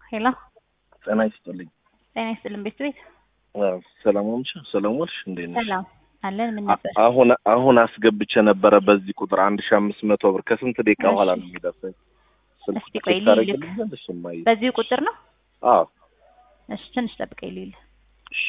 ሄሎ ጤና ይስጥልኝ። ጤና ይስጥልን ቤት ቤት ሰላም ዋልሽ? ሰላም ዋልሽ? እንዴት ነሽ? ሰላም አለን። ምን ነበር? አሁን አሁን አስገብቼ ነበረ በዚህ ቁጥር አንድ ሺህ አምስት መቶ ብር ከስንት ደቂቃ በኋላ ነው የሚደርሰኝ? ስልክ እስኪ ቆይ ቼክ ልልክ። ታደርጊልኛለሽ? እማዬ? በዚሁ ቁጥር ነው? አዎ እሺ ትንሽ ጠብቀኝ ልል እሺ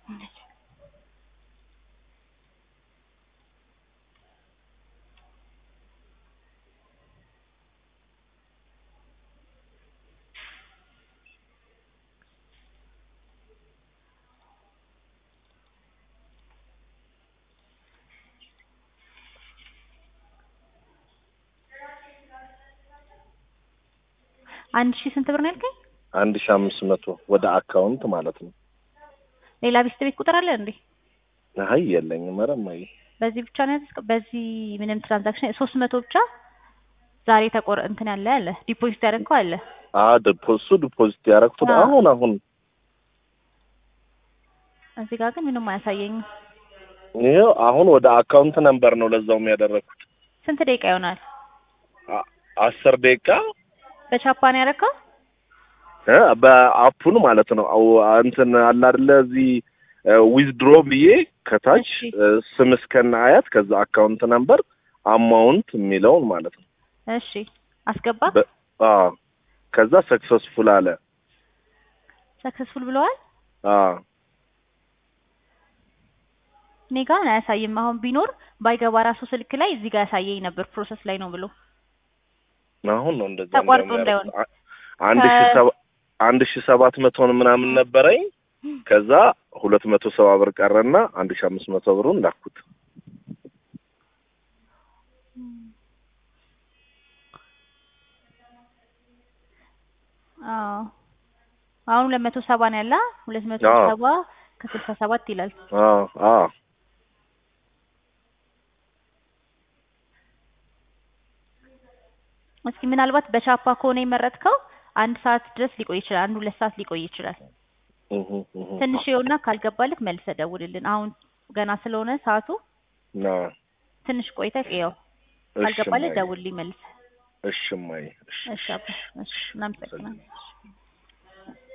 አንድ ሺህ ስንት ብር ነው ያልከኝ? አንድ ሺህ አምስት መቶ ወደ አካውንት ማለት ነው። ሌላ ቤት ቤት ቁጥር አለ እንዴ? አይ የለኝም። ኧረ እማዬ በዚህ ብቻ ነው ያዝከው? በዚህ ምንም ትራንዛክሽን ሶስት መቶ ብቻ ዛሬ ተቆር እንትን ያለ አለ ዲፖዚት ያደረግከው አለ። አ ዲፖሱ ዲፖዚት ያደረኩት አዎ። አሁን አሁን እዚህ ጋር ግን ምንም አያሳየኝም። ይኸው አሁን ወደ አካውንት ነምበር ነው ለዛውም ያደረኩት ስንት ደቂቃ ይሆናል? አ- አስር ደቂቃ በቻፓ ነው ያደረግከው? እ በአፑን ማለት ነው። አው እንትን አለ አይደለ እዚህ ዊዝድሮ ብዬ ከታች እሺ። እ ስም እስከነ አያት ከዛ አካውንት ነምበር አማውንት የሚለውን ማለት ነው። እሺ አስገባ። በ- አዎ ከዛ ሰክሰስፉል አለ። ሰክሰስፉል ብለዋል። አዎ እኔ ጋር አያሳይም። አሁን ቢኖር ባይገባ ራሱ ስልክ ላይ እዚህ ጋር ያሳየኝ ነበር ፕሮሰስ ላይ ነው ብሎ አሁን ነው እንደዛ ተቋርጦ እንደውም እንዳይሆን። ያደረኩት። አ- አንድ ሺህ ከ- ሰባ አንድ ሺህ ሰባት መቶን ምናምን ነበረኝ። ከዛ ሁለት መቶ ሰባ ብር ቀረና አንድ ሺህ አምስት መቶ ብሩን ላኩት። አዎ አሁን ሁለት መቶ ሰባ ነው ያለ ሁለት መቶ አዎ። ሰባ ከስልሳ ሰባት ይላል። አዎ አዎ እስኪ ምናልባት በቻፓ ከሆነ የመረጥከው አንድ ሰዓት ድረስ ሊቆይ ይችላል። አንድ ሁለት ሰዓት ሊቆይ ይችላል። እህ እህ ትንሽ ይኸውና ካልገባልክ መልሰህ ደውልልን። አሁን ገና ስለሆነ ሰዓቱ ና ትንሽ ቆይተህ ይኸው እሺ ካልገባልህ እማዬ፣ ደውልልኝ መልሰህ። እሺ እማዬ፣ እሺ እሺ አባ እሺ እናመሰግናለን።